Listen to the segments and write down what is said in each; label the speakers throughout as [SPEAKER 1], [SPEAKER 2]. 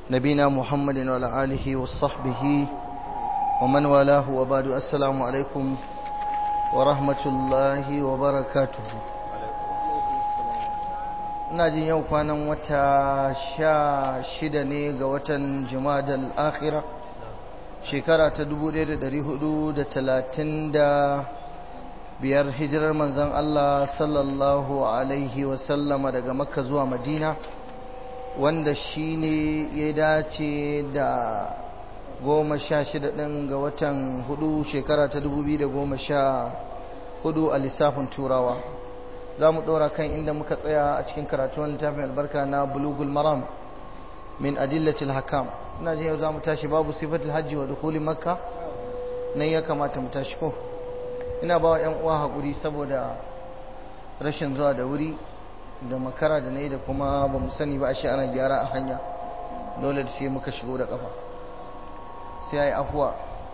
[SPEAKER 1] نبينا محمد وعلى آله وصحبه ومن والاه وبعد السلام عليكم ورحمة الله وبركاته ina jin yau kwanan wata sha shida ne ga watan jumadal akhira shekara ta dubu ɗaya da ɗari hudu da talatin da biyar hijirar manzan Allah sallallahu alaihi wasallama daga makka zuwa madina wanda shi ne ya dace da goma sha shida ɗin ga watan hudu shekara ta dubu biyu da goma sha hudu a lissafin turawa za mu ɗora kan inda muka tsaya a cikin karatuwan littafin albarka na bulugul maram min adillatil hakam ina jin yau za mu tashi babu sifatul hajji wa dukuli makka nan ya kamata mu tashi ko ina ba wa 'yan uwa haƙuri saboda rashin zuwa da wuri da makara da na yi da kuma ba mu sani ba a shi ana gyara a hanya dole da sai muka shigo da ƙafa sai ya yi afuwa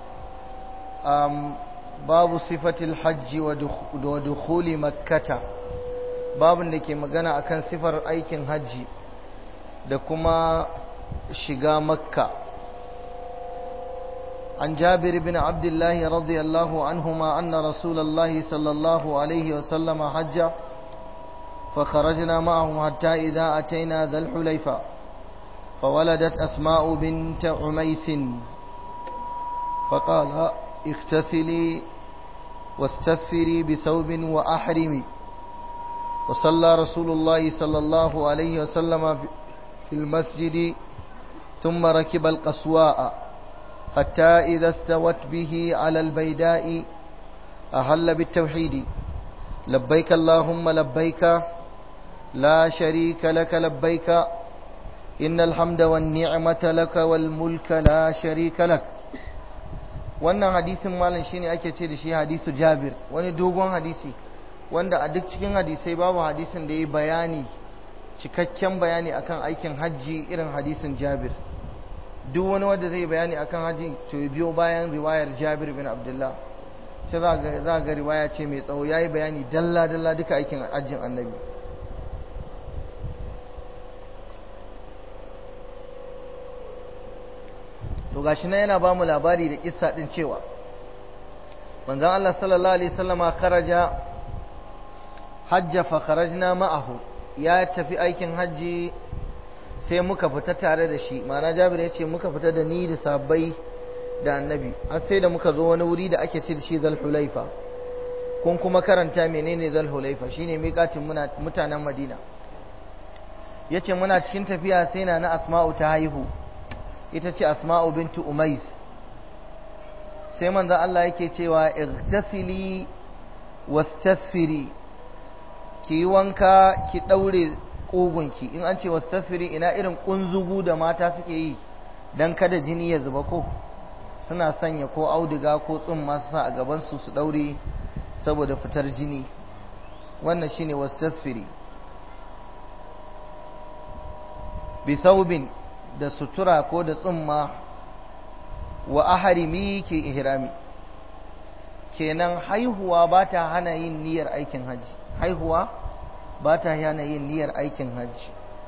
[SPEAKER 1] babu sifatil hajji wa dukuli makkata babin da ke magana akan sifar aikin hajji da kuma shiga makka عن جابر بن عبد الله رضي الله عنهما أن رسول الله صلى الله عليه وسلم حج فخرجنا معه حتى إذا أتينا ذا الحليفة فولدت أسماء بنت عميس فقال اغتسلي واستثفري بثوب وأحرمي وصلى رسول الله صلى الله عليه وسلم في المسجد ثم ركب القصواء حتى إذا استوت به على البيداء أهل بالتوحيد لبيك اللهم لبيك لا شريك لك لبيك إن الحمد والنعمة لك والملك لا شريك لك wannan hadisin malam shine ake ce da shi hadisu Jabir wani dogon hadisi wanda a duk cikin hadisai babu hadisin da ya bayani cikakken bayani akan aikin hajji irin hadisin Jabir duk wani wanda zai bayani akan hajji to ya biyo bayan riwayar Jabir bin Abdullah sai za ga za ga riwaya ce mai tsawo yayi bayani dalla dalla duka aikin hajjin Annabi to gashi nan yana ba mu labari da kissa din cewa manzon Allah sallallahu alaihi wasallama kharaja hajja fa kharajna ma'ahu ya tafi aikin hajji sai muka fita tare da shi ma'ana Jabir ya ce muka fita da ni da sabbai da annabi har sai da muka zo wani wuri da ake ce da shi Zal Hulaifa kun kuma karanta menene Zal Hulaifa shine miƙatin mutanen Madina yace muna cikin tafiya sai na na Asma'u ta haihu ita ce asma'u bintu umais sai manzan Allah yake cewa igtasili wastasfiri ki yi wanka ki ɗaure ƙugunki in an ce wastasfiri ina irin ƙunzugu da mata suke yi don kada jini ya zuba ko suna sanya ko auduga ko tsumma su sa a gabansu su ɗaure saboda fitar jini wannan shine wastasfiri bisaubin da sutura ko da tsumma wa aharimi ke ihrami kenan haihuwa ba ta hana yin niyyar aikin hajji haihuwa ba ta hana yin niyyar aikin hajji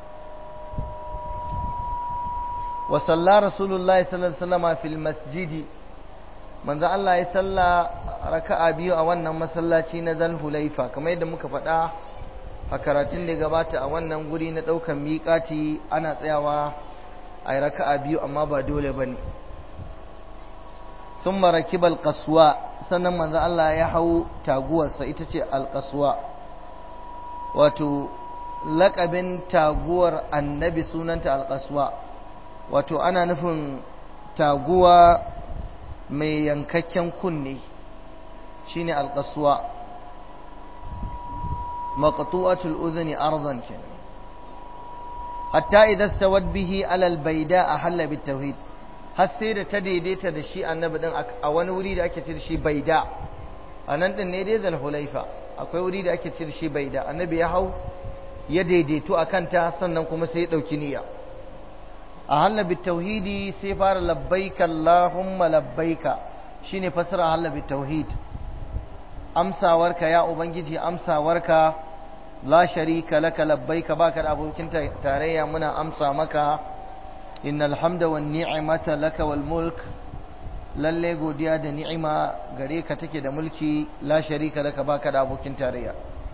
[SPEAKER 1] wa salla rasulullahi sallallahu alaihi wasallam fil masjidi manzo Allah ya salla raka'a biyu a wannan masallaci na Zal Hulaifa kamar yadda muka faɗa a karatun da gabata a wannan guri na ɗaukan miƙati ana tsayawa a yi raka'a biyu amma ba dole ba ne sun maraki balkasuwa sannan manzan Allah ya hau taguwarsa ita ce alkasuwa wato laƙabin taguwar annabi sunanta alkasuwa wato ana nufin taguwa mai yankakken kunne shine alkasuwa maqtu'atul udhni ardan kenan hatta idan stawad bihi alal baida a halla bit tauhid har sai da ta daidaita da shi annabi din a wani wuri da ake ce da shi baida a nan din ne dai zal hulaifa akwai wuri da ake ce da shi baida annabi ya hau ya daidaitu a kanta sannan kuma sai ya dauki niyya a halla bit tauhidi sai fara labbaika allahumma labbaika shine fasara halla bit tauhid amsawarka ya ubangiji amsawarka la sharika laka labbaika baka da abokin tarayya muna amsa maka innal hamda wan ni'mata laka wal mulk lalle godiya da ni'ima gare ka take da mulki la sharika laka baka da abokin tarayya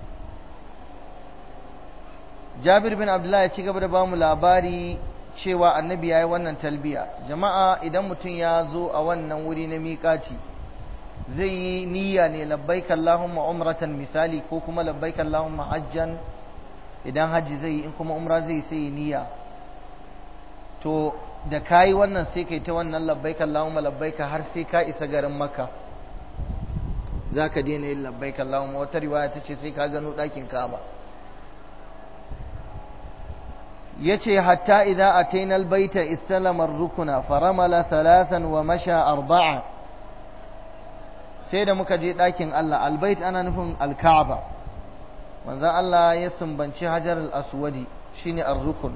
[SPEAKER 1] Jabir bin Abdullah ya ci gaba da bamu labari cewa annabi yayi wannan talbiya jama'a idan mutum ya zo a wannan wuri na miƙaci zai yi niyya ne labbaik Allahumma umratan misali ko kuma labbaik Allahumma hajjan idan hajji zai yi in kuma umra zai sai niyya to da kayi wannan sai kai ta wannan labbaik Allahumma labbaik har sai ka isa garin Makka zaka daina yin labbaik Allahumma wata riwaya ta ce sai ka gano ɗakin Ka'aba yace hatta idza ataina albayta istalama ar-rukna faramala thalathan wa masha arba'a sai da muka je ɗakin Allah albayt ana nufin al-Ka'aba manzon Allah ya sumbanci hajar al-aswadi shine ar-rukun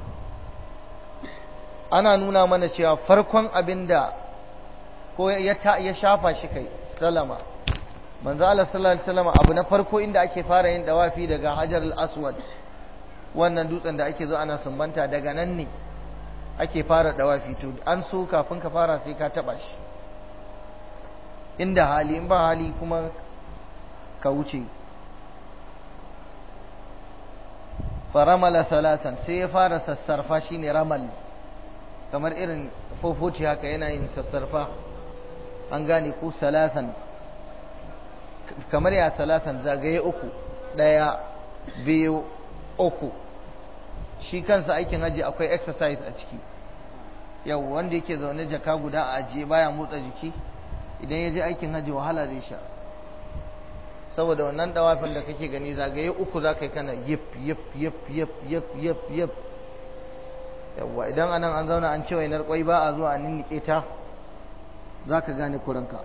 [SPEAKER 1] ana nuna mana cewa farkon abinda ko ya shafa shi kai salama manzo Allah sallallahu alaihi wasallam abu na farko inda ake fara yin dawafi daga hajar al-aswad wannan dutsen da ake zo ana sumbanta daga nan ne ake fara dawafi to an so kafin ka fara sai ka taba shi inda hali in ba hali kuma ka wuce faramala salatan sai ya fara sassarfa shine ramal kamar irin fofoci haka yana yin sassarfa an gane ko salatan kamar ya salatan zagaye uku ɗaya biyu uku shi kansa aikin haji akwai exercise a ciki yau wanda yake zaune jaka guda a ajiye baya motsa jiki idan ya je aikin haji wahala zai sha saboda wannan dawafin da kake gani zagaye uku za ka yi kana yip yip yip yip yip yip yip yawwa idan anan an zauna an ce wainar kwai ba a zuwa a ninnike ta za ka gane kuranka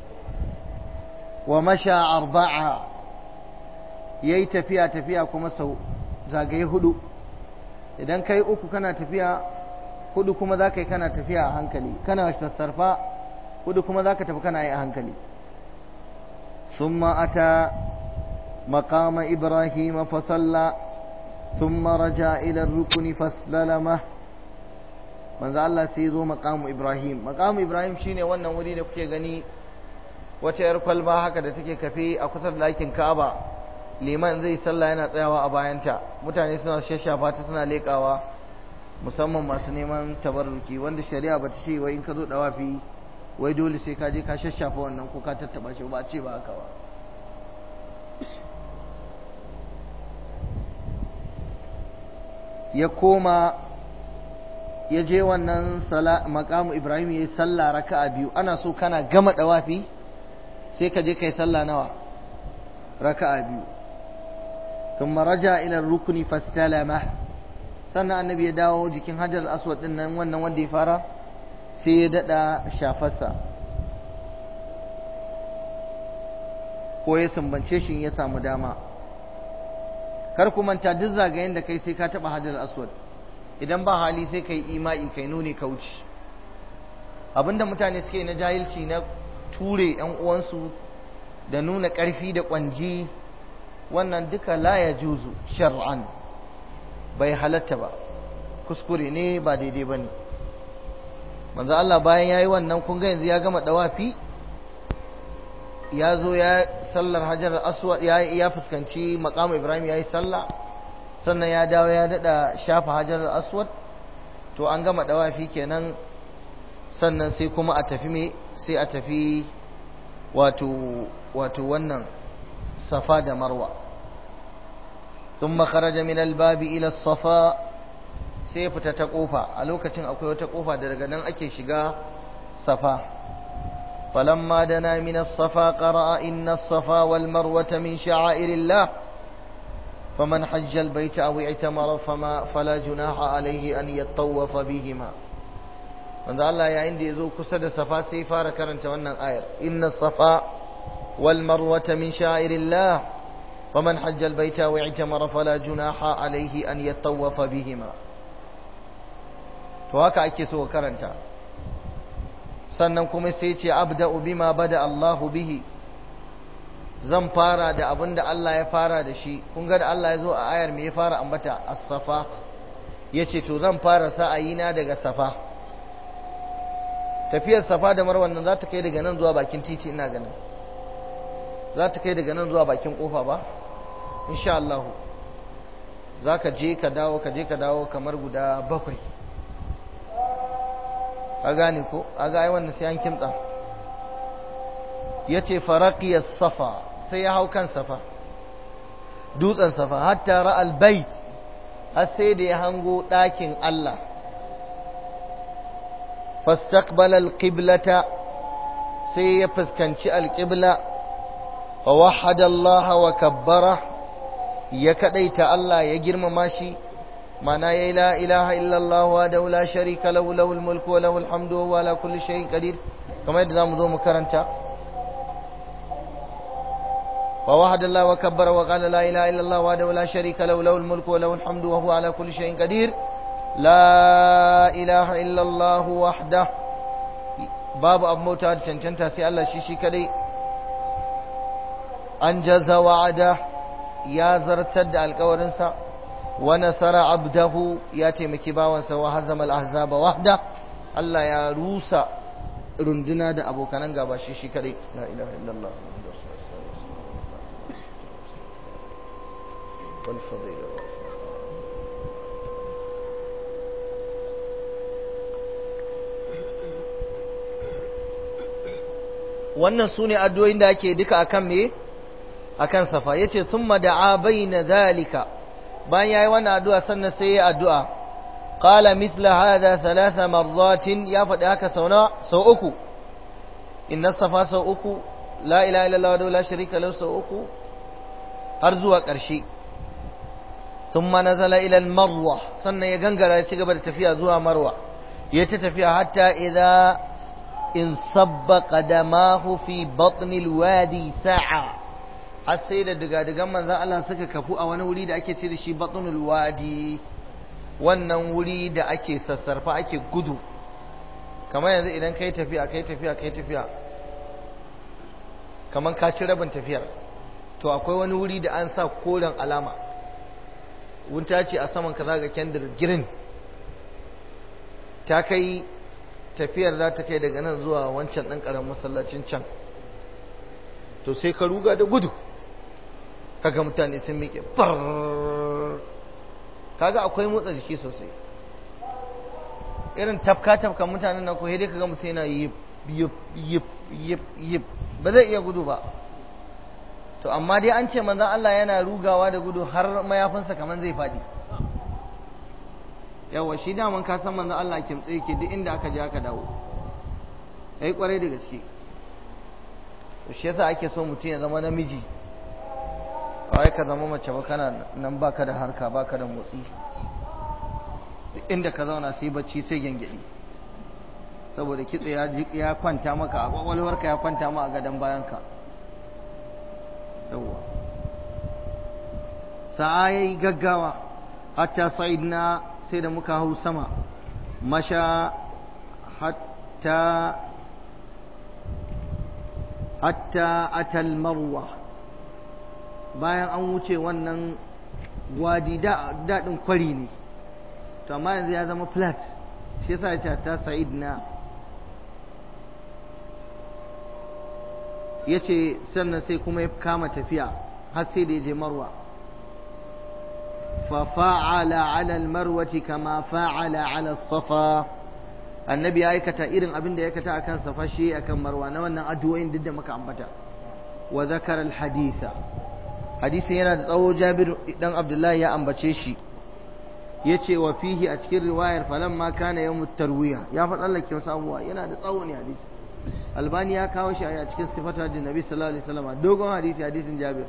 [SPEAKER 1] wa masha arba'a ya yi tafiya tafiya kuma sau zagaye hudu idan kai uku kana tafiya hudu kuma za ka yi kana tafiya a hankali kana sassarfa hudu kuma za ka tafi kana yi a hankali ثم أتى مقام إبراهيم فصلى ثم رجع إلى الركن فاسلمه manzo Allah sai zo maqamu Ibrahim maqamu Ibrahim shine wannan wuri da kuke gani wata yar kwalba haka da take kafe a kusa da ɗakin Ka'aba liman zai sallah yana tsayawa a bayanta mutane suna shashafa ta suna lekawa musamman masu neman tabarruki wanda shari'a bata ce wai in ka zo dawafi wai dole sai ka je ka shashafa wannan ko ka tattaba shi ba ce ba haka ba ya koma ya je wannan makamu ibrahim ya yi sallah raka'a biyu ana so kana gama dawafi sai ka je kai sallah nawa raka'a biyu ثم رجع إلى الركن فاستلمه sannan annabi ya dawo jikin hajar aswad din nan wannan wanda ya fara sai ya dada shafarsa ko ya sumbance shi ya samu dama kar ku manta duk zagayen da kai sai ka taba hajar aswad idan ba hali sai kai ima'i kai nuni kauci abinda mutane suke na jahilci na ture yan uwansu da nuna ƙarfi da ƙwanji wannan duka la ya juzu shar'an bai halatta ba kuskure ne ba daidai ba ne manzo Allah bayan ya yi wannan kun ga yanzu ya gama dawafi ya zo ya sallar hajar aswad ya ya fuskanci maqam ibrahim ya yi sallah sannan ya dawo ya dada shafa hajar aswad to an gama dawafi kenan sannan sai kuma a tafi me sai a tafi wato wato wannan safa da marwa ثم خرج من الباب إلى الصفا sai fita ta kofa a lokacin akwai wata kofa da daga nan ake shiga safa falamma dana min as-safa qara'a inna as-safa wal marwata min sha'airillah faman hajja al-bayta aw i'tamara fama fala junaha alayhi an yattawafa bihima wanda Allah yayin da yazo kusa da safa sai fara karanta wannan ayar inna as-safa wal marwata min sha'airillah فمن حج البيت واعتمر فلا جناح عليه أن يطوف بهما to haka ake so karanta sannan kuma sai ce abda'u bima bada Allahu bihi zan fara da abin da Allah ya fara da shi kun ga da Allah ya zo a ayar me ya fara ambata as-safa yace to zan fara sa'ayina daga safa tafiyar safa da marwa nan za ta kai daga nan zuwa bakin titi ina ganin za ta kai daga nan zuwa bakin kofa ba insha Allah za ka je ka dawo ka je ka dawo kamar guda bakwai a gane ko a ga ai wannan sai an kimtsa ya ce farakiyar safa sai ya hau kan safa dutsen safa hatta ra'al bait har sai da ya hango ɗakin Allah fastaqbala alqiblata sai ya fuskanci alqibla wa wahada Allah wa kabbara ya kadaita Allah ya girmama shi mana ya la ilaha illallah wa da la sharika lahu lahul mulku wa lahul hamdu wa ala kulli shay'in qadir kamar yadda zamu zo mu karanta wa wahada Allah wa kabbara wa qala la ilaha illallah wa da la sharika lahu lahul mulku wa lahul hamdu wa huwa ala kulli shay'in qadir la ilaha illallah wahda babu abu mota da cancanta sai Allah shi shi kadai an jaza wa'ada ya zartar da alkawarinsa wa nasara abdahu ya taimaki bawansa wa hazama al-ahzaba wahda Allah ya rusa runduna da abokanan gaba shi shi kadai la ilaha illallah wal fadila wannan su ne addu'o'in da ake duka akan me akan safa yace summa da'a baina zalika bayan yayi wannan addu'a sannan sai ya addu'a qala mithla hadha thalatha marratin ya faɗi haka sau na sau uku inna safa sau uku la ilaha illallah wa la sharika lahu sau uku har zuwa ƙarshe thumma nazala ila al-marwa sannan ya gangara ya ci gaba da tafiya zuwa marwa ya ta tafiya hatta idza in sabba qadamahu fi batn al-wadi sa'a har sai da digadigan manzan Allah suka kafu a wani wuri da ake ce da shi batnul wadi wannan wuri da ake sassarfa ake gudu kamar yanzu idan kai tafiya kai tafiya kai tafiya kamar ka ci rabin tafiyar to akwai wani wuri da an sa koren alama wunta ce a saman ka zaga kendir girin ta kai tafiyar za ta kai daga nan zuwa wancan ɗan ƙaramin masallacin can to sai ka ruga da gudu kaga mutane sun miƙe far kaga akwai motsa jiki sosai irin tafka tafka mutanen nan ko dai kaga mutum yana yip yip yip yip yip ba zai iya gudu ba to amma dai an ce manzon Allah yana rugawa da gudu har mayafinsa kaman zai faɗi yawa shi daman ka san manzon Allah kimtse yake duk inda aka je aka dawo yayi kwarai da gaske to shi yasa ake so mutum ya zama namiji wai ka zama mace ba kana nan baka da harka baka da motsi duk inda ka zauna sai bacci sai gengedi saboda kitse ya ya kwanta maka a kwakwalwarka ya kwanta ma a gadon bayanka yawwa sa'a yayi gaggawa hatta sa'idna sai da muka hau sama masha hatta hatta atal marwa bayan an wuce wannan wadi daɗin kwari ne to amma yanzu ya zama flat shi yasa ya ta sa'id na ya ce sannan sai kuma ya kama tafiya har sai da ya je marwa fa fa'ala ala almarwati kama fa'ala ala safa annabi ya aikata irin abin da ya aikata akan safa shi akan marwa na wannan addu'o'in duk da muka ambata wa zakara alhaditha hadisin yana da tsawo Jabir dan Abdullahi ya ambace shi yace wa fihi a cikin riwayar falamma kana yawmut tarwiya ya fa tsallake wasu abubuwa yana da tsawo ne hadisi albani ya kawo shi a cikin sifatu hajjin nabi sallallahu alaihi wasallam dogon hadisi hadisin Jabir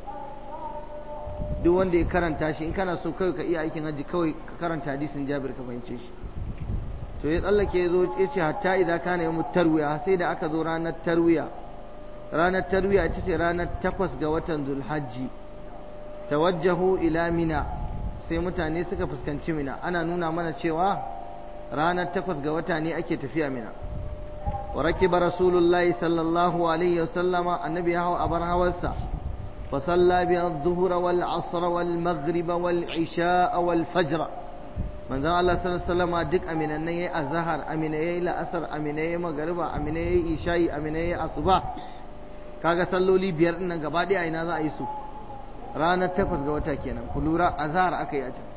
[SPEAKER 1] duk wanda ya karanta shi in kana so kawai ka iya aikin hajji kawai ka karanta hadisin Jabir ka fahimce shi to ya tsallake ya zo ya ce hatta idan kana yawmut tarwiya sai da aka zo ranar tarwiya ranar tarwiya ita ce ranar takwas ga watan zulhajji tawajjahu ila mina sai mutane suka fuskanci mina ana nuna mana cewa ranar takwas ga wata ne ake tafiya mina wa rakiba rasulullahi sallallahu alaihi wasallama annabi ya hau abar hawarsa fa salla bi adh-dhuhra wal asra wal maghriba wal isha wal fajr manzon Allah sallallahu alaihi wasallam duk aminan nan yayi azhar amina yayi la'asar amina yayi magriba amina yayi isha'i amina yayi asuba kaga salloli biyar din nan gaba ɗaya ina za a yi su ranar takwas ga wata kenan ku lura azhar aka yi a can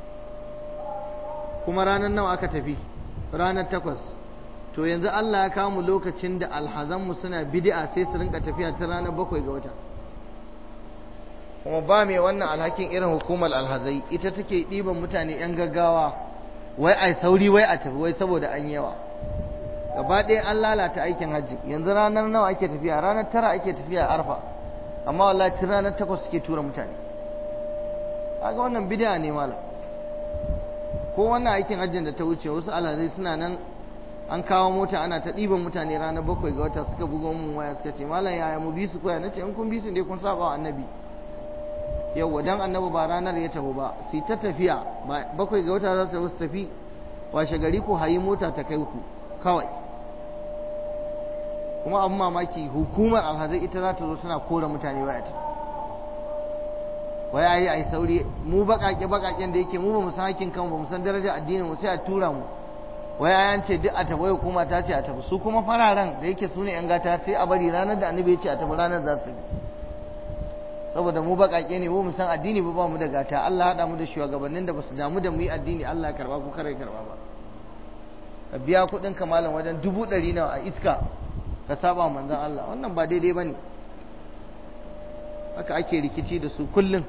[SPEAKER 1] kuma ranar nawa aka tafi ranar takwas to yanzu Allah ya kawo mu lokacin da alhazanmu suna bid'a sai su rinka tafiya ta ranar bakwai ga wata kuma ba mai wannan alhakin irin hukumar alhazai ita take ɗiban mutane 'yan gaggawa wai ai sauri wai a tafi wai saboda an yawa gaba ɗaya an lalata aikin hajji yanzu ranar nawa ake tafiya ranar tara ake tafiya arfa amma wallahi tun ranar takwas suke tura mutane kaga wannan bid'a ne malam ko wannan aikin hajjin da ta wuce wasu alhazai suna nan an kawo mota ana ta ɗiban mutane ranar bakwai ga wata suka buga mun waya suka ce malam yaya mu bi su koya nace in kun bi su ne kun saba wa annabi yawwa dan annabi ba ranar ya tafi ba su ta tafiya bakwai ga wata za su tafi washe gari ko hayi mota ta kai ku kawai kuma abin mamaki hukumar alhazai ita za ta zo tana kora mutane waya ta wai ayi ai sauri mu bakake bakaken da yake mu ba mu san hakkin kanmu ba mu san darajar addinin mu sai a tura mu wai ayan ce duk a tafi wai hukuma ta ce a tafi su kuma fararen da yake su ne yan gata sai a bari ranar da annabi ya ce a tafi ranar za su saboda mu bakake ne mu mu san addini ba ba mu da gata Allah haɗa mu da shugabannin da basu damu da mu yi addini Allah ya karba ko kare karba ba ka biya kuɗin kamalan wajen dubu ɗari nawa a iska ka saba manzon Allah wannan ba daidai bane haka ake rikici da su kullum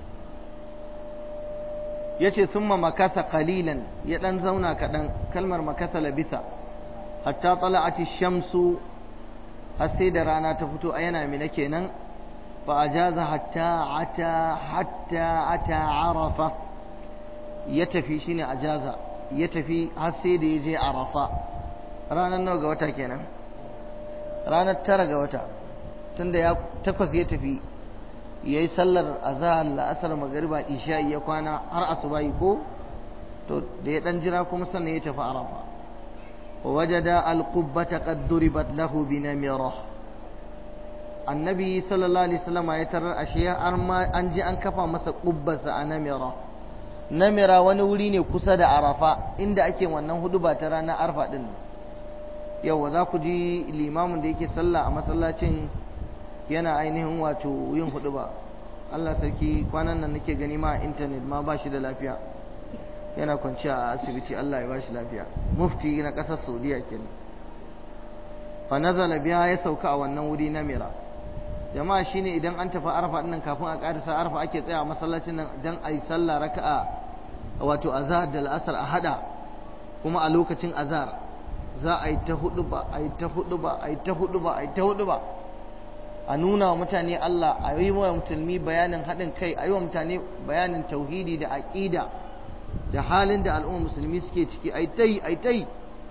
[SPEAKER 1] yace summa makasa qalilan ya dan zauna kaɗan kalmar makasa labisa hatta tala'ati shamsu har sai da rana ta fito a yana mina kenan fa ajaza hatta ata hatta ata arafa ya tafi shine ajaza ya tafi har sai da ya je arafa ranar nawa ga wata kenan ranar tara ga wata tunda ya takwas ya tafi ya yi sallar azahar la'asar magariba isha ya kwana har asubahi ko to da ya dan jira kuma sannan ya tafi arafa wa wajada alqubbata qad duribat lahu bi namira annabi sallallahu alaihi wasallam ya tarar ashe an ji an kafa masa kubbarsa a namira namira wani wuri ne kusa da arafa inda ake wannan hudu ba ta ranar arfa din yau za ku ji limamin da yake sallah a masallacin yana ainihin wato yin hudu ba Allah sarki kwanan nan nake gani ma a intanet ma ba shi da lafiya yana kwanciya a asibiti Allah ya ba shi lafiya mufti na ƙasar saudiya kenan fa nazala biya ya sauka a wannan wuri na mira jama'a shine idan an tafi arfa nan kafin a ƙarisa arfa ake tsaya a masallacin nan dan a yi sallah raka'a wato azhar da al'asar a hada kuma a lokacin azhar za a yi ta hudu ba a yi ta hudu ba a yi ta hudu ba a yi ta hudu ba a nuna wa mutane Allah a yi wa musulmi bayanin haɗin kai a yi wa mutane bayanin tauhidi da aƙida da halin da al'umma musulmi suke ciki ai tai ai tai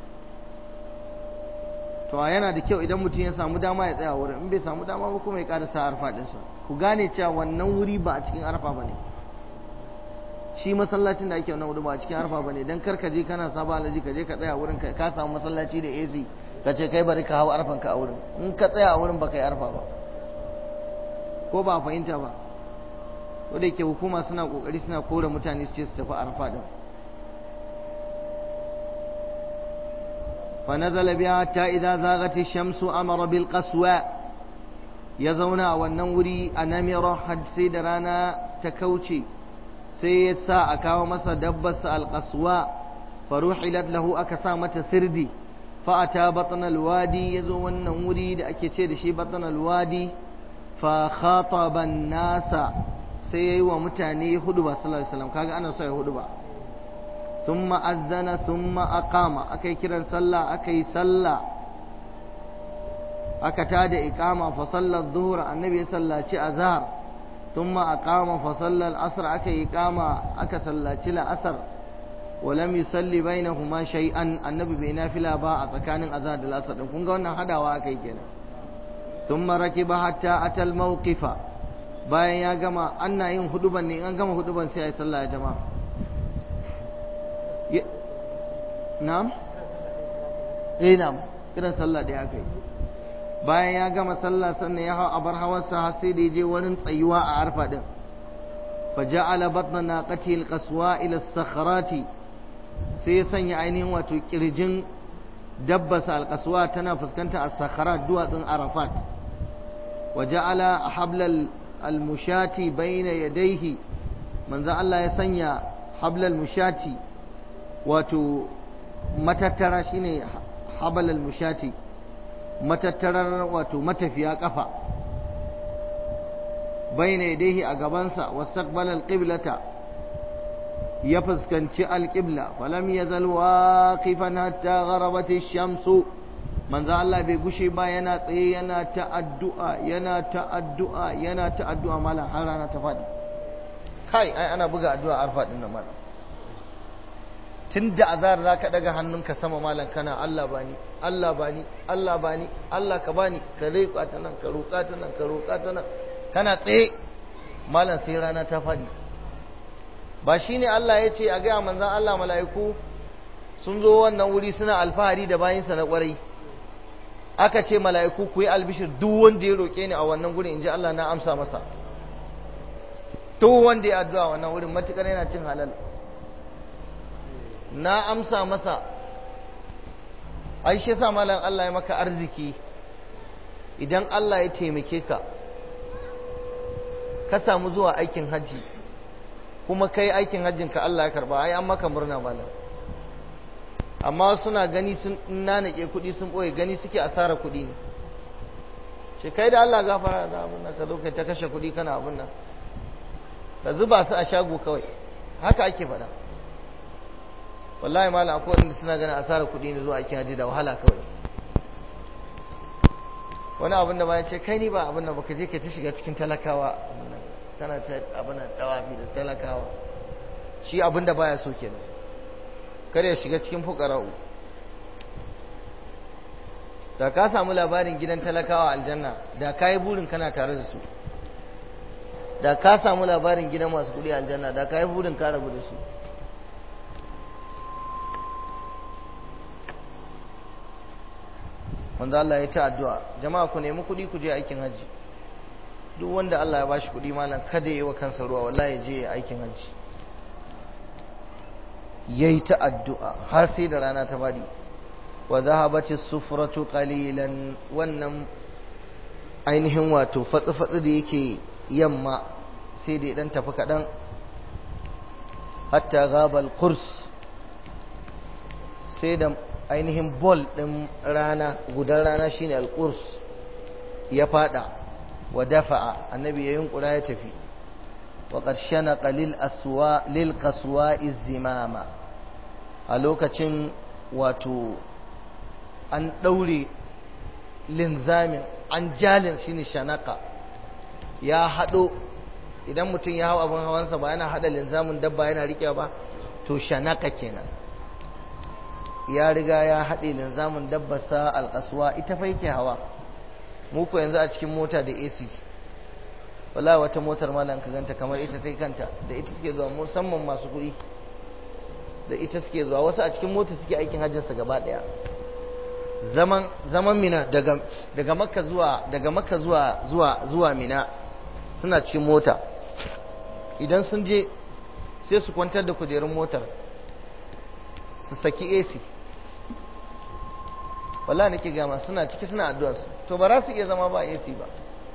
[SPEAKER 1] to yana da kyau idan mutum ya samu dama ya tsaya wurin in bai samu dama ba kuma ya ƙara sa arfa ɗinsa ku gane cewa wannan wuri ba a cikin arfa ba ne shi masallacin da ake wannan wuri ba a cikin arfa ba ne don kar ka je kana saba alaji ka je ka tsaya wurin ka samu masallaci da AC ka ce kai bari ka hau arfan ka a wurin in ka tsaya a wurin ba ka yi arfa ba ko ba fahimta ba ko da yake hukuma suna kokari suna kore mutane su ce su tafi arfa din fa nazala biha ta idza zaghat ash-shamsu amara bil qaswa ya zauna a wannan wuri a namira had sai da rana ta kauce sai ya sa a kawo masa dabbarsa al-qaswa faruhilat lahu aka sa mata sirdi fa ata batna al-wadi yazo wannan wuri da ake ce da shi batna al-wadi fa khataba an-nasa sai yayi wa mutane hudu ba sallallahu alaihi wasallam kaga ana so ya hudu ba thumma azzana thumma aqama akai kiran sallah akai sallah aka tada iqama fa salla adh-dhuhr annabi ya sallaci azhar thumma aqama fa salla al-asr akai iqama aka sallaci al-asr ولم يصلي بينهما شيئا النبي بينا فيلا با a tsakanin azhar da al-asr din kun ga wannan hadawa akai kenan thumma rakiba hatta atal mawqifa bayan ya gama ana yin huduban ne an gama huduban sai a yi sallah ya jama'a na'am eh na'am kiran sallah da aka yi bayan ya gama sallah sannan ya hau abar hawarsa har sai da ya je wurin tsayuwa a arfa din fa ja'ala batna naqati alqaswa ila as-sakhrati sai ya sanya ainihin wato kirjin dabbasa alkaswa tana fuskanta a sakharat duwatsun arafat wa ja'ala hablal almushati bayna yadayhi manzo Allah ya sanya hablal mushati wato matattara shine hablal mushati matattarar wato matafiya kafa bayna yadayhi a gabansa wastaqbala alqiblata ya fuskanci alƙibla falam ya zalwa kifan hatta gharabat shamsu manzo Allah bai gushe ba yana tsaye yana ta addu'a yana ta addu'a yana ta addu'a mala har rana ta faɗi kai ai ana buga addu'a arfa din nan mala tunda azar zaka daga hannunka sama malam kana Allah bani Allah bani Allah bani Allah ka bani ka roƙa ta nan ka roƙa ta nan ka roƙa ta nan kana tsaye malam sai rana ta faɗi ba shi ne Allah ya ce a gaya manzan Allah mala'iku sun zo wannan wuri suna alfahari da bayinsa na ƙwarai aka ce mala'iku ku yi albishir duk wanda ya roƙe ni a wannan gurin in ji Allah na amsa masa duk wanda ya addu'a wannan wurin matuƙar yana cin halal na amsa masa ai shi yasa malam Allah ya maka arziki idan Allah ya taimake ka ka samu zuwa aikin hajji kuma kai aikin hajjin ka Allah ya karba ai an maka murna malam amma suna gani sun nanake kuɗi sun ɓoye gani suke asara kuɗi ne ce kai da Allah gafara da abin nan ka zo kai ta kashe kuɗi kana abin nan ka zuba su a shago kawai haka ake faɗa wallahi malam akwai wanda suna ganin asara kuɗi ne zuwa aikin hajji da wahala kawai wani abin da ba ya ce kai ni ba abin nan baka je ka ta shiga cikin talakawa abin nan tana ta abin dawafi da talakawa shi abin da baya so kenan kada ya shiga cikin fukara'u da ka samu labarin gidan talakawa aljanna da ka yi burin kana tare da su da ka samu labarin gidan masu kudi aljanna da ka yi burin ka rabu da su wanda Allah ya ta addu'a jama'a ku nemi kudi ku je aikin hajji duk wanda Allah ya bashi kuɗi malam kada yi wa kansa ruwa wallahi ya je ya aikin hajji yayi ta addu'a har sai da rana ta bari wa zahabati sufratu qalilan wannan ainihin wato fatsi fatsi da yake yamma sai da dan tafi kadan hatta ghabal qurs sai da ainihin bol din rana gudan rana shine al-qurs ya fada wa dafa'a annabi ya yunkura ya tafi wa ƙarshana qalil aswa lil qaswa izimama a lokacin wato an ɗaure linzamin an jalin shine shanaka ya haɗo idan mutum ya hau abin hawansa ba yana haɗa linzamin dabba yana riƙe ba to shanaka kenan ya riga ya haɗe linzamin dabbarsa alƙaswa ita fa yake hawa muku yanzu a cikin mota da AC wala wata motar malam ka ganta kamar ita ta kanta da ita suke zuwa musamman masu kuɗi da ita suke zuwa wasu a cikin mota suke aikin hajjinsa gaba ɗaya zaman zaman mina daga daga makka zuwa daga makka zuwa zuwa zuwa mina suna cikin mota idan sun je sai su kwantar da kujerun motar su saki AC wallahi nake gama suna ciki suna addu'a su to ba za su iya zama ba AC ba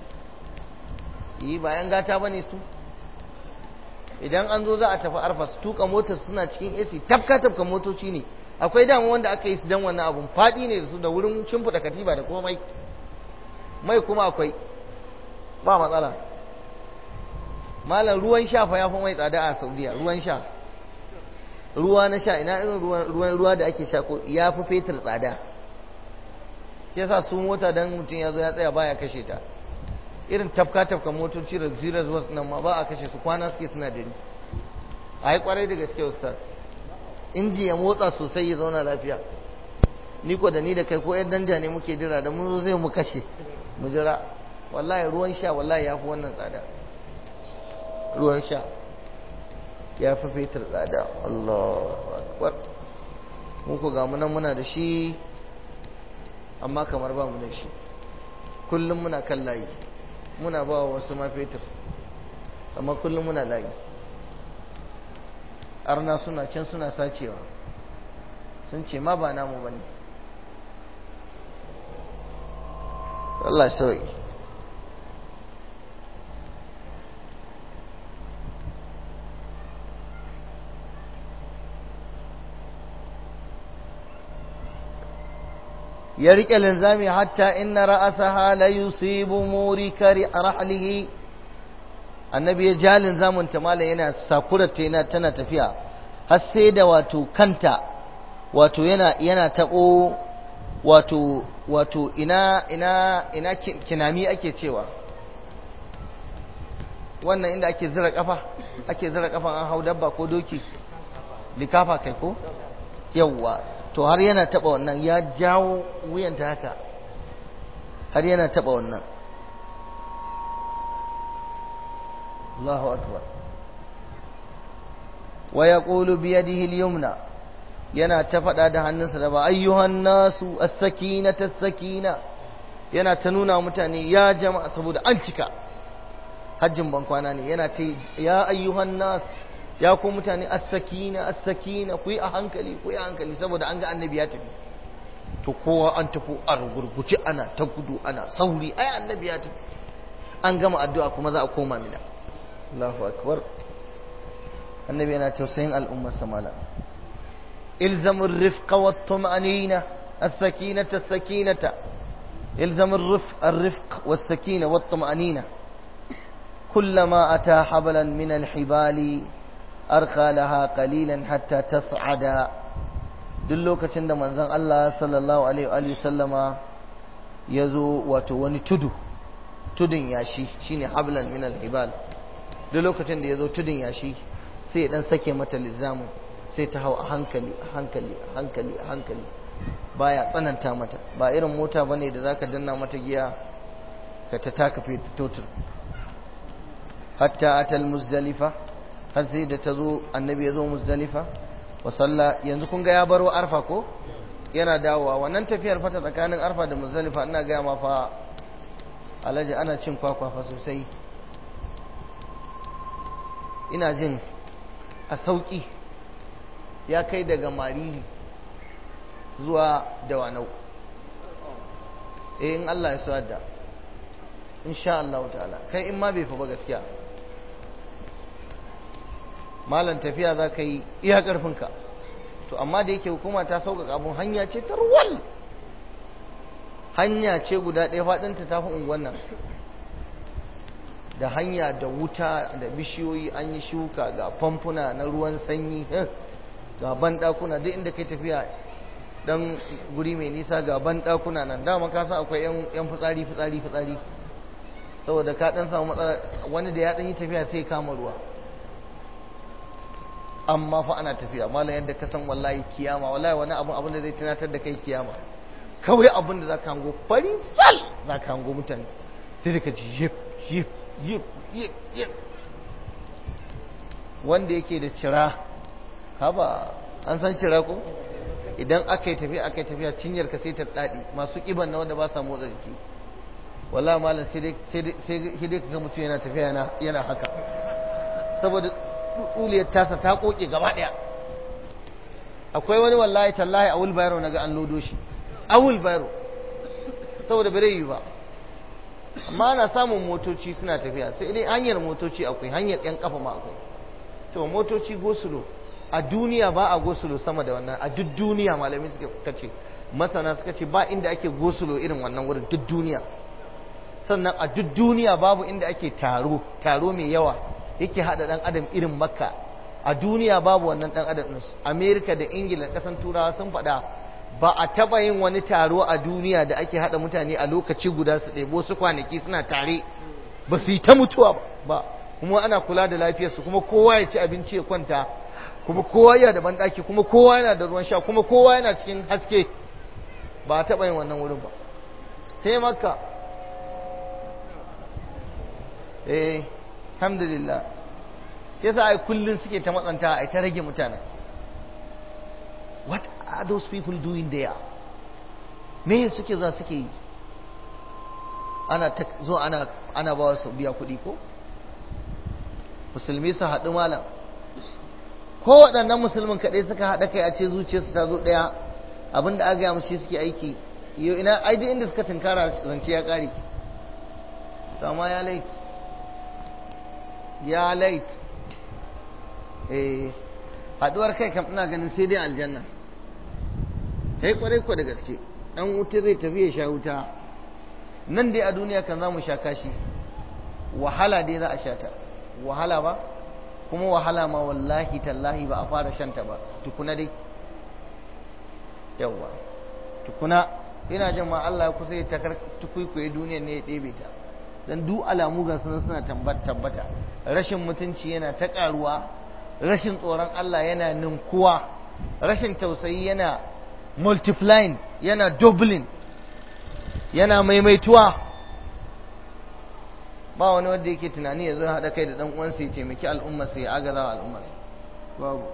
[SPEAKER 1] yi bayan gata bane su idan an zo za a tafi arfa su tuka motar suna cikin AC tafka tafka motoci ne akwai damu wanda aka yi su dan wannan abun fadi ne da su da wurin shimfiɗa katiba da komai mai kuma akwai ba matsala malam ruwan sha fa ya fi mai tsada a saudiya ruwan sha ruwa na sha ina irin ruwan ruwa da ake sha ko ya fi fetur tsada shi yasa su mota dan mutum ya zo ya tsaya baya kashe ta irin tafka tafka motoci da zirar wasu nan ma ba a kashe su kwana suke suna dare a yi kwarai da gaske ustaz inji ya motsa sosai ya zauna lafiya ni ko da ni da kai ko yan danja ne muke jira da mun zo zai mu kashe mu jira wallahi ruwan sha wallahi ya fi wannan tsada ruwan sha ya fi fetur tsada Allah akbar mu ko ga munan muna da shi amma kamar ba mu da shi kullum muna kan layi muna ba wa wasu ma fetur amma kullum muna layi arna suna can suna sacewa sun ce ma ba namu bane Allah sauki ya riƙe linzami hatta inna ra'asaha la yusibu murika rahlihi annabi ya ja linzamin ta malam yana sakura ta yana tana tafiya har sai da wato kanta wato yana yana tabo wato wato ina ina ina kinami ake cewa wannan inda ake zira kafa ake zira kafa an hau dabba ko doki likafa kai ko yawwa to har yana taba wannan ya jawo wuyanta haka har yana taba wannan Allahu akbar wa yaqulu bi yadihi al-yumna yana ta fada da hannunsa da ba ayyuhan nasu as-sakinata as-sakina yana ta nuna mutane ya jama'a saboda an cika hajjin bankwana ne yana ta ya ayyuhan nas ya ku mutane as-sakina as-sakina ku yi a hankali ku yi a hankali saboda an ga annabi ya tafi to kowa an tafi a rugurguce ana ta gudu ana sauri ai annabi ya tafi an gama addu'a kuma za a koma mina Allahu akbar annabi yana tausayin al'ummar samala ilzamu rifqa wa tum'anina as-sakinata as-sakinata ilzamu ar-rifq ar-rifq was-sakina wa tum'anina كلما أتى حبلا من الحبال أرخى لها قليلا حتى تصعد duk lokacin da manzon Allah sallallahu alaihi wa sallama ya zo wato wani tudu tudun yashi shine hablan min al-hibal duk lokacin da ya zo tudun yashi sai dan sake mata lizamu sai ta hau a hankali a hankali a hankali a hankali baya tsananta mata ba irin mota bane da zaka danna mata giya ka ta taka fita totur hatta atal muzdalifa har sai da ta zo annabi ya zo muzdalifa wa salla yanzu kun ga ya baro arfa ko yana dawowa wannan tafiyar fata tsakanin arfa da muzdalifa ina ga ma fa alaji ana cin kwakwa fa sosai ina jin a sauki ya kai daga mariri zuwa dawanau eh in Allah ya so da insha Allah ta'ala kai in ma bai fa ba gaskiya malan tafiya za ka yi iya ƙarfinka to amma da yake hukuma ta sauƙaƙa abun hanya ce ta ruwal hanya ce guda ɗaya faɗinta ta fi unguwan nan da hanya da wuta da bishiyoyi an yi shuka ga famfuna na ruwan sanyi ga banɗakuna duk inda kai tafiya dan guri mai nisa ga banɗakuna nan dama ka san akwai yan fitsari fitsari fitsari saboda ka ɗan samu matsala wani da ya ɗan yi tafiya sai kama ruwa amma fa ana tafiya malam yadda ka san wallahi kiyama wallahi wani abun abun da zai tunatar da kai kiyama kawai abun da zaka hango fari sal zaka hango mutane sai ka ji yip yip yip yip yip wanda yake da cira haba an san cira ko idan aka yi tafiya aka yi tafiya cinyar ka sai ta dadi masu kiban na wanda ba sa motsa jiki wallahi malam sai dai sai dai ka ga mutum yana tafiya yana haka saboda tsuliyar tasa ta koke gaba daya akwai wani wallahi tallahi a wulbayaro naga an lodo shi a wulbayaro saboda bare yi ba amma ana samun motoci suna tafiya sai dai hanyar motoci akwai hanyar yan kafa ma akwai to motoci gosulo a duniya ba a gosulo sama da wannan a duk duniya malami suka kace masana suka ce ba inda ake gosulo irin wannan wurin duk duniya sannan a duk duniya babu inda ake taro taro mai yawa yake hada dan adam irin makka a duniya babu wannan dan adam din america da ingila kasan turawa sun faɗa ba a taba yin wani taro a duniya da ake hada mutane a lokaci guda su ɗebo su kwanaki suna tare ba su yi ta mutuwa ba kuma ana kula da lafiyarsu kuma kowa ya ci abinci ya kwanta kuma kowa yana da banɗaki kuma kowa yana da ruwan sha kuma kowa yana cikin haske ba a taba yin wannan wurin ba sai makka eh alhamdulillah yasa ai kullun suke ta matsanta ai ta rage mutane what are those people doing there me suke za suke yi ana ta zo ana ana ba su biya kuɗi ko musulmi su haɗu malam ko waɗannan musulmin kaɗai suka haɗa kai a ce zuciyarsu ta zo ɗaya abin da aka gaya musu suke aiki yau ina ai duk inda suka tunkara zance ya kare to amma ya lait ya lait eh haduwar kai kam ina ganin sai dai aljanna kai kwarai ko da gaske dan wuta zai tafi ya sha wuta nan dai a duniya kan za mu sha kashi wahala dai za a sha ta wahala ba kuma wahala ma wallahi tallahi ba a fara shanta ba tukuna dai yawwa tukuna ina jin ma Allah ya kusa ya takar tukuikuye duniya ne ya ɗebe ta dan duk alamu ga sunan suna tabbata rashin mutunci yana ta karuwa rashin tsoron Allah yana ninkuwa rashin tausayi yana multiplying yana doubling yana maimaituwa ba wani wanda yake tunani ya zo haɗa kai da ɗan uwansa ya taimaki al'ummarsa ya agaza wa al'ummarsa babu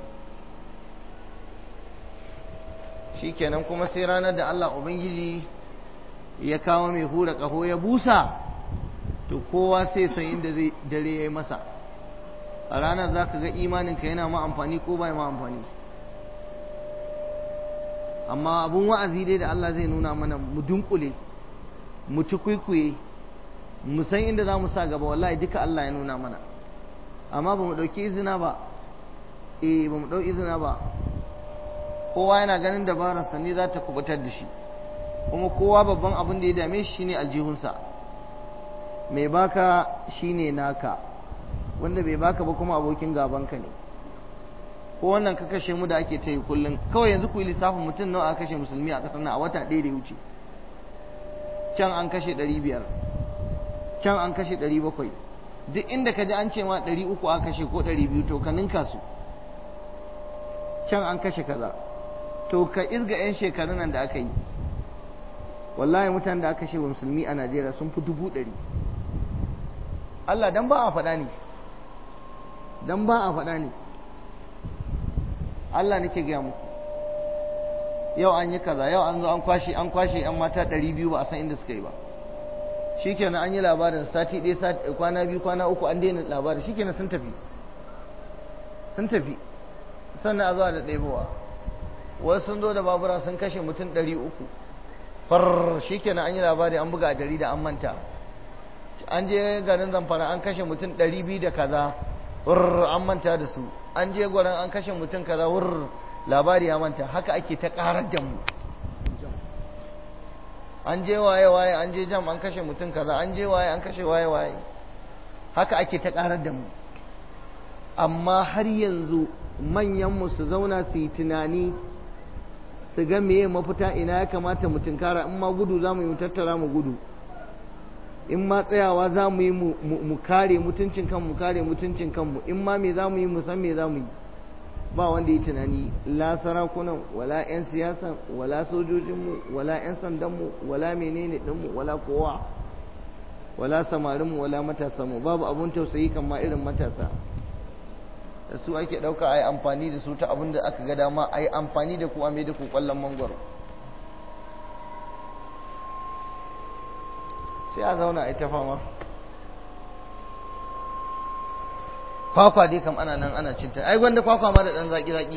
[SPEAKER 1] shikenan kuma sai ranar da Allah Ubangiji ya kawo mai hura ƙaho ya busa to kowa sai san inda zai dare ya yi masa a ranar za ka ga imaninka yana ma amfani ko bai ma amfani amma abun wa'azi dai da Allah zai nuna mana mu dunkule mu ci kwaikwaye mu san inda za mu sa gaba wallahi duka Allah ya nuna mana amma ba mu ɗauki izina ba eh ba mu ɗau izina ba kowa yana ganin dabararsa ne za ta kubutar da shi kuma kowa babban abin da ya dame shi shine aljihunsa mai baka shine naka wanda bai baka ba kuma abokin gabanka ne ko wannan ka kashe mu da ake ta yi kullum kawai yanzu ku yi lissafin mutum nawa aka kashe musulmi a ƙasar nan a wata ɗaya da ya wuce can an kashe ɗari biyar can an kashe ɗari bakwai duk inda ka ji an ce ma ɗari uku aka kashe ko ɗari biyu to ka ninka su can an kashe kaza to ka izga 'yan shekarun nan da aka yi wallahi mutanen da aka kashe wa musulmi a najeriya sun fi dubu ɗari allah dan ba a faɗa ne dan ba a faɗa ne allah nake gaya muku yau an yi kaza yau an zo an kwashe an kwashe 'yan mata ɗari biyu ba a san inda suka yi ba shikenan an yi labarin sati ɗaya kwana biyu kwana uku an daina labarin shikenan sun tafi sun tafi sannan a zuwa da ɗebowa wasu sun zo da babura sun kashe mutum ɗari uku far shikenan an yi labari an buga a jarida an manta an je garin zamfara an kashe mutum ɗari biyu da kaza wurr an manta da su an je gwaran an kashe mutum kaza wurr labari ya manta haka ake ta ƙarar da mu an je waye waye an je jam an kashe mutum kaza an je waye an kashe waye waye haka ake ta karar da mu amma har yanzu manyanmu su zauna su yi tunani su ga meye mafita ina ya kamata mu tunkara in ma gudu za mu yi mu tattara mu gudu in ma tsayawa za mu yi mu kare mutuncin kanmu mu kare mutuncin kanmu in ma me za mu yi mu san me za mu yi ba wanda yi tunani la sarakunan wala 'yan siyasa wala sojojinmu wala 'yan sandanmu wala menene ɗinmu wala kowa wala samarinmu wala matasanmu babu abun tausayi kan ma irin matasa da su ake ɗauka a yi amfani da su ta abin da aka ga dama a yi amfani da ku a mai da ku ƙwallon mangwaro sai a zauna a yi ta fama kwakwa dai kam ana nan ana cinta ai gwanda kwakwa ma da dan zaki zaki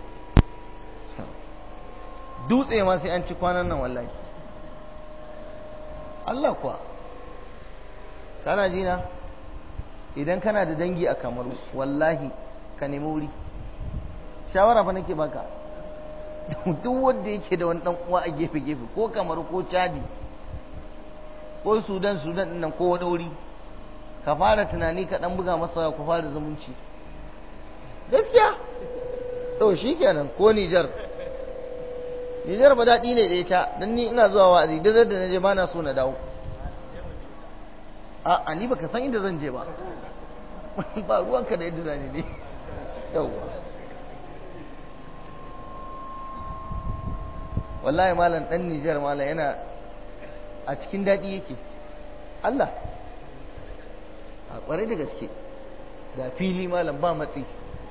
[SPEAKER 1] dutse ma sai an ci kwanan nan wallahi Allah kuwa kana ji na idan kana da dangi a kamaru wallahi ka nemi wuri shawara fa nake baka duk wanda yake da wani dan uwa a gefe gefe ko kamaru ko chadi ko sudan sudan din nan ko wani wuri ka fara tunani ka dan buga masa ku fara zumunci gaskiya to shikenan ko Nijar Nijar ba daɗi ne da ita dan ni ina zuwa wa'azi da da naje ba na so na dawo a a ni baka san inda zan je ba ba ruwanka da yadda zani ne yawwa wallahi malam dan Nijar malam yana a cikin daɗi yake Allah a ƙwarai da gaske ga fili malam ba matsi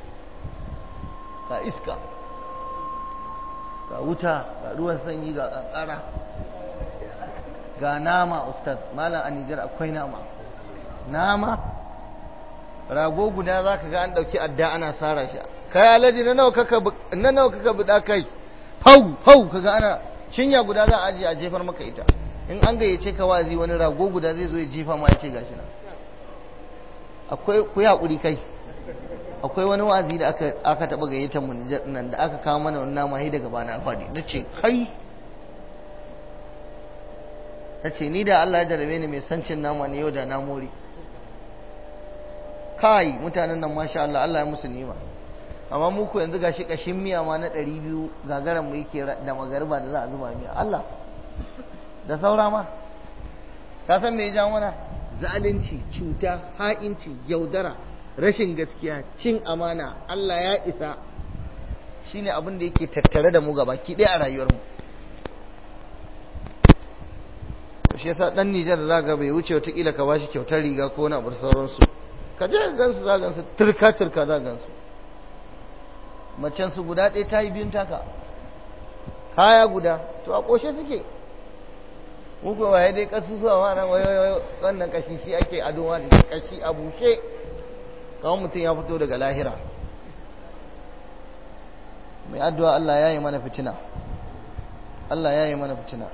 [SPEAKER 1] ga iska ga wuta ga ruwan sanyi ga ƙanƙara ga nama ustaz malam a Nijar akwai nama nama rago guda za ka ga an ɗauki adda ana sara shi kai alaji na nawa kaka buɗa kai fau fau kaga ana cinya guda za a aje a jefar maka ita in an gayyace ka wazi wani rago guda zai zo ya jefa ma ya ce gashi nan akwai ku hakuri kai akwai wani wazi da aka aka taba gayyata mu nan da aka kawo mana wannan nama daga bana fadi nace kai nace ni da Allah ya jarabe ni mai sancin nama ne yau da na more kai mutanen nan masha Allah Allah ya musu nima amma mu ku yanzu gashi kashin miya ma na 200 gagaran mu yake da magarba da za a zuba miya Allah da saura ma ka san me ya ja mana zalunci cuta ha'inci yaudara rashin gaskiya cin amana Allah ya isa shine abin da yake tattare da mu gaba ki ɗaya a rayuwarmu shi yasa dan Nijar da zaka bai wuce wata kila ka bashi kyautar riga ko na bar sauransu ka je ka gansu za gansu turka turka za gansu macen su guda ɗaya ta yi biyun taka kaya guda to a ƙoshe suke muku waye dai kasu zuwa ma nan wayo wannan kashi shi ake ado da kashi a bushe kawai mutum ya fito daga lahira mai addu'a Allah ya yi mana fitina Allah ya yi mana fitina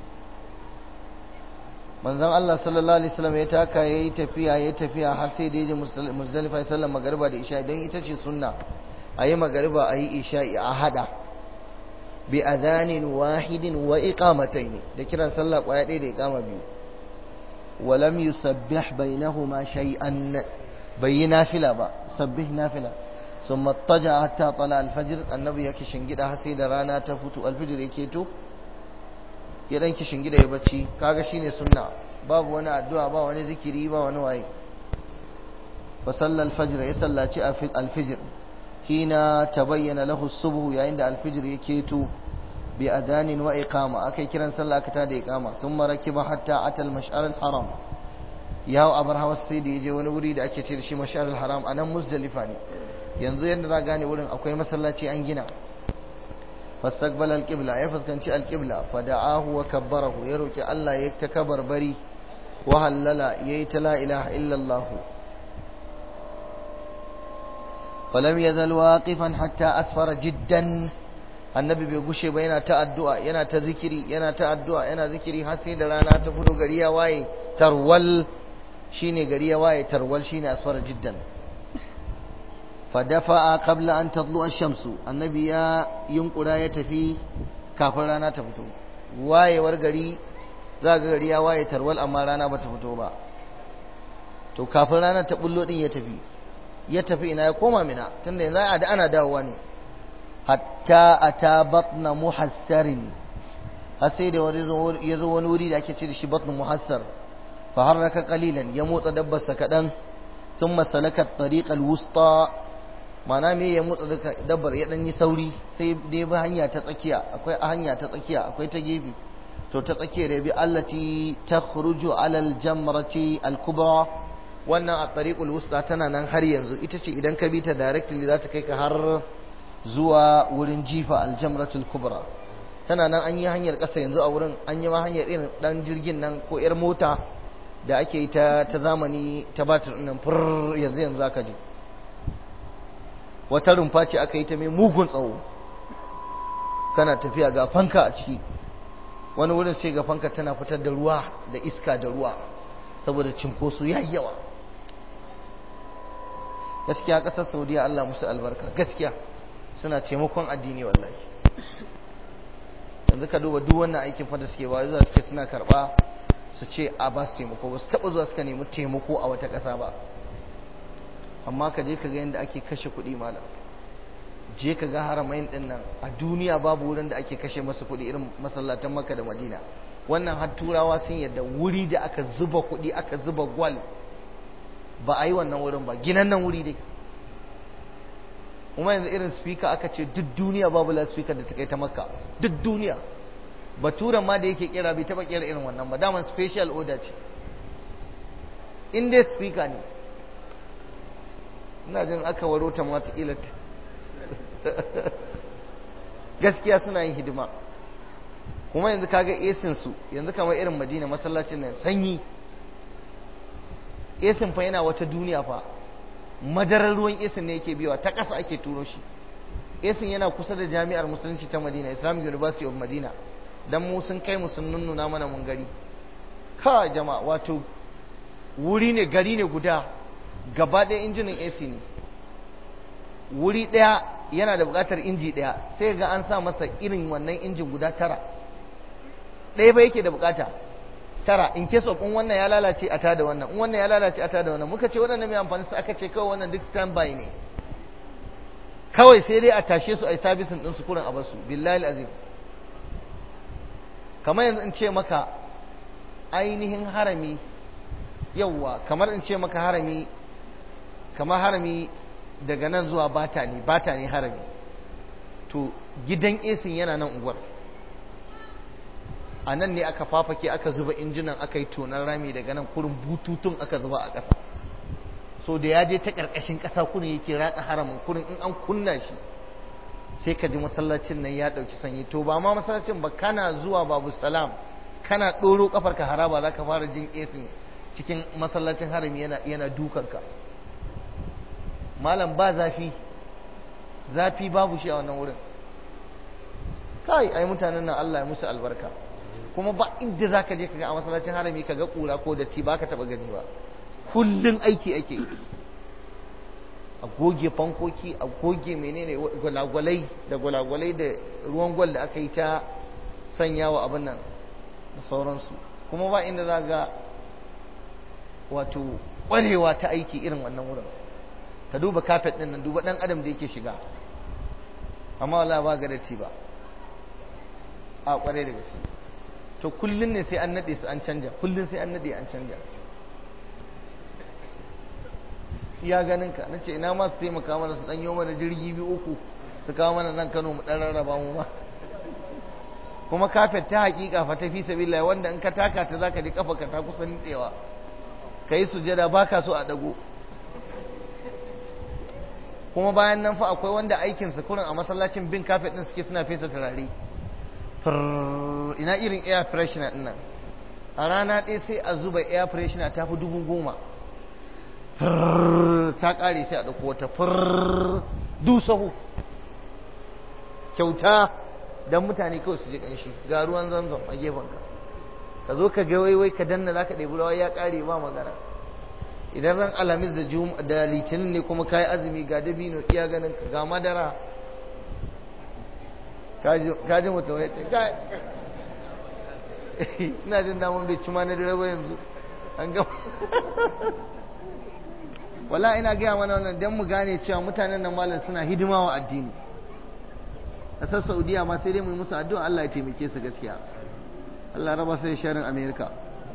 [SPEAKER 1] manzon Allah sallallahu alaihi wasallam ya taka yayi tafiya yayi tafiya har sai da yaje Muzdalifa sallan magariba da isha dan ita ce sunna ayi magariba ayi isha a hada bi adhanin wahidin wa iqamatayn da kiran sallah kwaya ɗaya da iqama biyu wa lam yusabbih bainahuma shay'an bai nafila ba sabbih nafila ثم اضطجع حتى طلع الفجر النبي yake shingida har sai da rana ta fito alfijir yake to ya dan shingida ya bacci kaga shine sunna babu wani addu'a ba wani zikiri ba wani waye fa salla alfajr ya sallaci alfijir hina tabayyana lahu as-subh yayin da alfijir yake to bi adanin wa iqama akai kiran sallah aka tada iqama thumma rakiba hatta ata al-mash'ar al-haram yawo abar hawa sai da yaje wani wuri da ake ce da shi mash'ar al-haram anan muzdalifa ne yanzu yadda za gane wurin akwai masallaci an gina fastaqbala alqibla ya fuskanci alqibla fada'ahu wa kabbarahu ya roki Allah ya ta kabarbari wa hallala yayi ta la ilaha illa Allah falam yazal waqifan hatta asfara jiddan annabi bai gushe ba yana ta addu'a yana ta zikiri yana ta addu'a yana zikiri har sai da rana ta fito gari ya waye tarwal shine gari ya waye tarwal shine asfara jiddan fadafa'a qabla an tadlu ash-shamsu annabi ya yunkura ya tafi kafin rana ta fito wayewar gari za ga gari ya waye tarwal amma rana ba ta fito ba to kafin rana ta bullo din ya tafi ya tafi ina ya koma mina tunda yanzu a da ana dawowa ne hatta ata batna muhassarin har sai da ya zo wani wuri da ake ce da shi batnu muhassar fa harraka qalilan ya motsa dabbarsa kadan ثم سلك الطريق الوسطى mana me ya motsa dabbar ya dan yi sauri sai dai bi hanya ta tsakiya akwai hanya ta tsakiya akwai ta gefe to ta tsakiya da bi allati takhruju ala aljamrati alkubra wannan a tariqul wusta tana nan har yanzu ita ce idan ka bi ta directly za ta kai ka har zuwa wurin jifa aljamratul kubra tana nan an yi hanyar ƙasa yanzu a wurin an yi ma hanyar irin dan jirgin nan ko yar mota da ake yi ta ta zamani ta batir nan fur yanzu yanzu aka je wata rumfa ce aka yi ta mai mugun tsawo kana tafiya ga fanka a ciki wani wurin sai ga fanka tana fitar da ruwa da iska da ruwa saboda cinkoso ya yi yawa gaskiya ƙasar saudiya allah musu albarka gaskiya suna taimakon addini wallahi yanzu ka duba duk wannan aikin fada suke ba zuwa suke suna karɓa su ce a ba su taimako ba su taɓa zuwa suka nemi taimako a wata ƙasa ba amma ka je ka ga yadda ake kashe kuɗi malam je ka ga haramain ɗin nan a duniya babu wurin da ake kashe masu kuɗi irin masallatan maka da madina wannan har turawa sun yadda wuri da aka zuba kuɗi aka zuba gwal ba a yi wannan wurin ba ginan nan wuri dai kuma yanzu irin speaker aka ce duk duniya babu la speaker da ta kai ta makka duk duniya baturan ma da yake kira bai taba kira irin wannan ba daman special order ce in dai speaker ne ina jin aka waro ta mata ilat gaskiya suna yin hidima kuma yanzu kaga esin su yanzu kamar irin madina masallacin nan sanyi esin fa yana wata duniya fa madarar ruwan esin ne yake biyawa ta ƙasa ake turo shi esin yana kusa da jami'ar musulunci ta madina islamic university of madina dan mu sun kai mu sun nunnuna mana mun gari ka jama'a wato wuri ne gari ne guda gaba ɗaya injinin ac ne wuri ɗaya yana da buƙatar inji ɗaya sai ga an sa masa irin wannan injin guda tara ɗaya ba yake da buƙata tara in case of in wannan ya lalace a tada wannan in wannan ya lalace a tada wannan muka ce waɗannan mai amfani su aka ce kawai wannan duk standby ne kawai sai dai a tashe su a yi sabisin ɗin su kurin a basu billahi azim kamar yanzu in ce maka ainihin harami yauwa kamar in ce maka harami kamar harami daga nan zuwa bata ne bata ne harami to gidan esin yana nan unguwar a nan ne aka fafake aka zuba injinan aka yi tonar rami daga nan kurin bututun aka zuba a ƙasa so da ya je ta ƙarƙashin ƙasa kurin yake ratsa haramin kurin in an kunna shi sai ka ji masallacin nan ya ɗauki sanyi to ba ma masallacin ba kana zuwa babu salam kana ɗoro ƙafar ka haraba za ka fara jin esin cikin masallacin harami yana yana dukanka malam ba zafi zafi babu shi a wannan wurin kai ai mutanen nan Allah ya musu albarka kuma ba inda zaka je kaga a masallacin harami kaga kura ko datti baka taba gani ba kullun aiki ake a goge fankoki a goge menene gwalagwalai da gwalagwalai da ruwan gwal da aka yi ta sanyawa abin nan da sauransu kuma ba inda za ga wato ƙwarewa ta aiki irin wannan wurin ka duba kafet ɗin nan duba ɗan adam da yake shiga amma wala ba ga datti ba a ƙware da gaske to kullum ne sai an naɗe su an canja kullum sai an naɗe an canja ya ganin ka na ce ina ma su taimaka mana su ɗanyo mana jirgi biyu uku su kawo mana nan kano mu ɗan rarraba mu ma kuma kafet ta hakika fa ta fi sabila wanda in ka taka ta zaka ji kafa ka ta kusa nitsewa kai sujada baka so a dago kuma bayan nan fa akwai wanda aikin su kurin a masallacin bin kafet din suke suna fesa turare ina irin air freshener din nan a rana ɗaya sai a zuba air freshener ta fi dubu goma ta ƙare sai a ɗauko wata du sahu kyauta don mutane kawai su ji ƙanshi ga ruwan zamzam a gefenka ka zo ka ga waiwai ka danna za ka ɗebi rawa ya ƙare ba magana idan ran alamis da jum da litinin ne kuma kayi azumi ga dabino iya ganin ka ga madara ka ji mutum ya ce ka ina jin damun bai ci ma na dare ba yanzu an gama wala ina gaya mana wannan don mu gane cewa mutanen nan malam suna hidima wa addini ƙasar saudiya ma sai dai mu yi musu addu'a Allah ya taimake su gaskiya Allah raba su da sharin amerika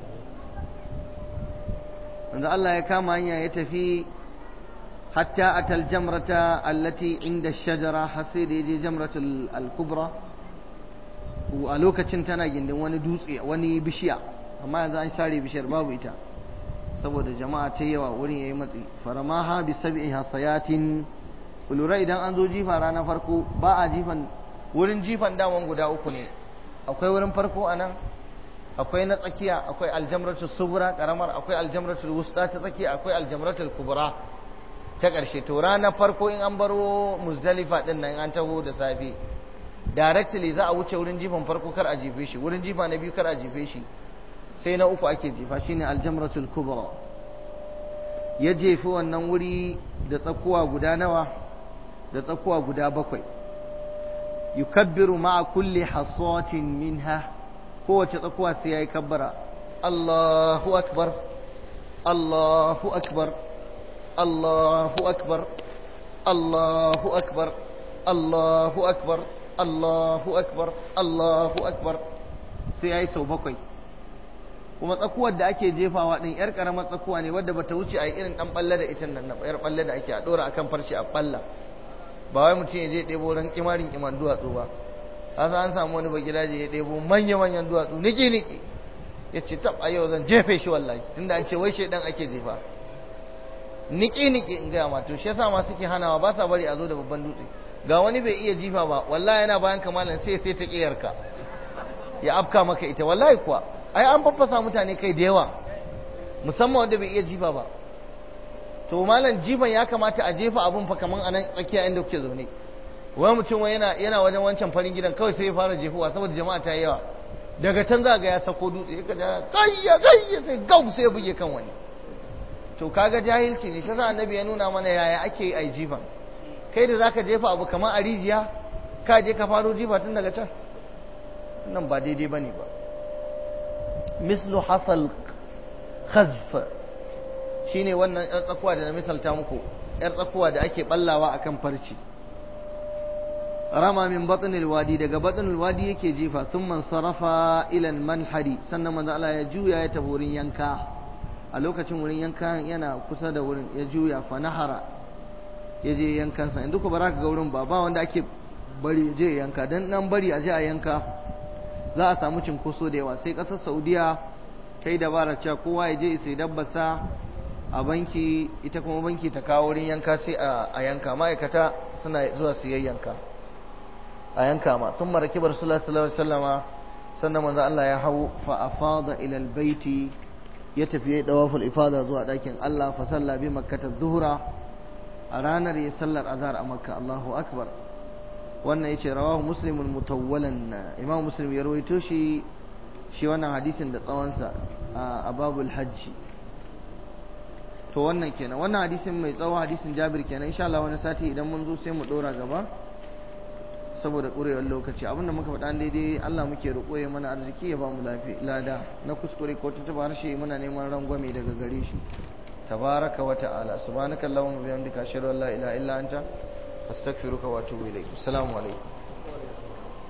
[SPEAKER 1] wanda Allah ya kama hanya ya tafi hatta atal jamrata allati inda shajara har sai da yaje jamratul al-kubra a lokacin tana gindin wani dutse wani bishiya amma yanzu an share bishiyar babu ita saboda jama'a ta yawa wurin yayi matsi faramaha bi sab'i hasayatin lura idan an zo jifa ranar farko ba a jifan wurin jifan daman guda uku ne akwai wurin farko a nan akwai na tsakiya akwai aljamratul subra karamar akwai aljamratul wusta ta tsakiya akwai aljamratul kubra ta ƙarshe to ranar farko in an baro muzdalifa din nan an taho da safe directly za a wuce wurin jifan farko kar a jefe shi wurin jifa na biyu kar a jefe shi sai na uku ake jefa shine aljamratul kubra ya jefi wannan wuri da tsakuwa guda nawa da tsakuwa guda bakwai yukabbiru ma'a kulli hasatin minha kowace tsakuwa sai yayi kabbara Allahu akbar Allahu akbar Allahu akbar Allahu akbar Allahu akbar Allahu akbar Allahu akbar sai yayi sau bakwai kuma tsakuwar da ake jefawa din yar karamar tsakuwa ne wadda bata wuce a irin dan balle da ita nan yar balle da ake a dora akan farce a balla ba wai mutum ya je ɗebo ran kimarin kiman duwatsu ba kasa an samu wani bagidaje ya ɗebo manya manyan duwatsu niki niki ya ce tab a yau zan jefe shi wallahi tunda an ce wai shaidan ake jefa niki niki in gaya ma to shi yasa ma suke hanawa ba sa bari a zo da babban dutse ga wani bai iya jifa ba wallahi yana bayan kamalan sai sai ta kiyarka ya afka maka ita wallahi kuwa ai an faffasa mutane kai da yawa musamman wanda bai iya jifa ba to malam jifan ya kamata a jefa abun fa kaman anan tsakiya inda kuke zaune wani mutum yana yana wajen wancan farin gidan kawai sai ya fara jehuwa saboda jama'a ta yi yawa daga can za ga ya sako dutse ya kaja kayya kayya sai gau sai ya buge kan wani to kaga jahilci ne shi annabi ya nuna mana yaya ake yi a jifan kai da zaka jefa abu kamar a rijiya ka je ka faro jifa tun daga can nan ba daidai bane ba mislu hasal khazf shine wannan yar tsakuwa da na misalta muku yar tsakuwa da ake ballawa akan farci rama min batnil wadi daga batnil wadi yake jifa thumma sarafa ila manhari sannan manzo Allah ya juya ya tafi wurin yanka a lokacin wurin yanka yana kusa da wurin ya juya fa nahara ya je yankansa inda ku bara ka ga wurin ba ba wanda ake bari ya je yanka dan nan bari a je a yanka za a samu cinkoso da yawa sai kasar Saudiya ta yi dabara cewa kowa ya je sai dabbasa a banki ita kuma banki ta kawo wurin yanka sai a yanka ma'aikata suna zuwa su yayyanka a yanka ma sun maraki bar sallallahu alaihi wasallama sannan manzo Allah ya hau fa afada ila albayti ya tafi ya dawaful ifada zuwa dakin Allah fa salla bi makkah zuhra a ranar ya sallar azhar a makka Allahu akbar wannan yace rawahu muslimun mutawwalan imam muslim ya rawaito shi shi wannan hadisin da tsawonsa a babul hajji to wannan kenan wannan hadisin mai tsawo hadisin Jabir kenan insha Allah wani sati idan mun zo sai mu dora gaba saboda ƙurewar lokaci abinda muka faɗa daidai Allah muke roƙo ya mana arziki ya ba mu lada na kuskure ko tuntuɓa harshe muna neman rangwame daga gare shi tabaraka wa ta'ala subhanaka allahumma bihamdika ashhadu an la ilaha illa anta astaghfiruka wa atubu ilayk assalamu alaikum